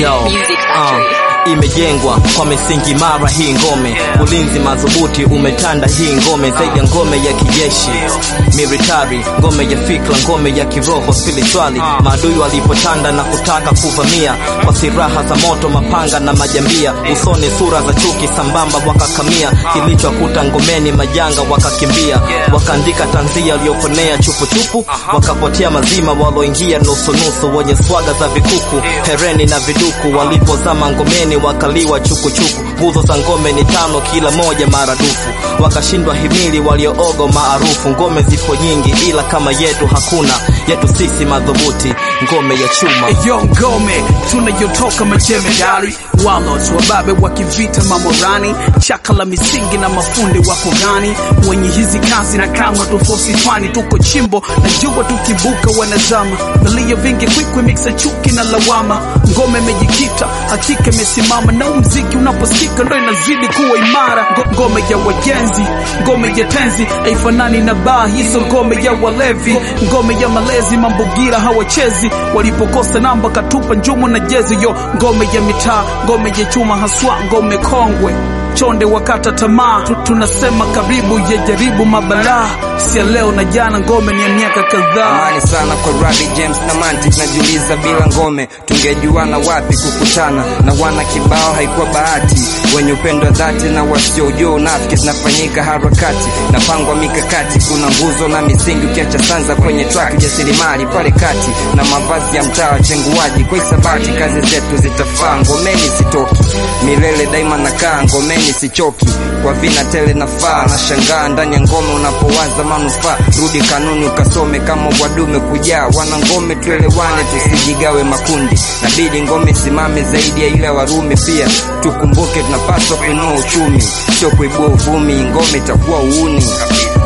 Yo, Music uh, Factory. imejengwa kwa misingi imara hii ngome, ulinzi madhubuti umetanda hii ngome, zaidi ya ngome ya kijeshi military, ngome ya fikra, ngome ya kiroho spirituali. Maadui walipotanda na kutaka kuvamia kwa silaha za moto, mapanga na majambia, usoni sura za chuki sambamba wakakamia, kilichokuta ngomeni majanga wakakimbia, wakaandika tanzia walioponea chupuchupu, wakapotea mazima waloingia nusunusu, wenye swaga za vikuku, hereni na viduku, walipozama ngomeni wakaliwa chukuchuku. Nguzo za ngome ni tano, kila moja maradufu, wakashindwa himili walioogo maarufu. Ngome zipo nyingi, ila kama yetu hakuna, yetu sisi madhubuti, ngome ya chuma. Eyo ngome tunayotoka majemedari walos wababe wa kivita mamorani chaka la misingi na mafundi wako gani wenye hizi kazi na kama tufosi fani tuko chimbo na jua tukibuka wanazama vilio vingi kwikwi miksa chuki na lawama ngome imejikita hakika imesimama na mziki unaposikika ndo inazidi kuwa imara Ngo- ngome ya wajenzi ngome ya tenzi haifanani na baa hizo ngome ya walevi ngome ya malezi mambugira hawachezi walipokosa namba katupa njumu na jezi yo ngome ya mitaa ngome ya chuma haswa ngome kongwe chonde wakata tamaa Tu- tunasema karibu ya jaribu mabalaa sia leo na jana ngome ni ya miaka kadhaa amani sana kwa Rabi James na Mantic najiuliza bila ngome tungejuana wapi kukutana na wana kibao haikuwa bahati wenye upendo wa dhati na wasiojua unafiki zinafanyika harakati napangwa mikakati kuna nguzo na misingi ukiacha sanza kwenye track jasiriamali pale kati na mavazi ya mtaa wachenguaji kwa hisabati kazi zetu zitafaa ngomeni sitoki milele daima nakaa ngomeni sichoki kwa vina tele nafaa na shangaa ndani ya ngome unapowaza manufaa rudi kanuni ukasome kama wadume kujaa wana ngome tuelewane tusijigawe makundi nabidi ngome simame zaidi ya ile ya warumi pia tukumbuke tunapaswa kuinua uchumi sio kuibua uvumi ngome itakuwa uuni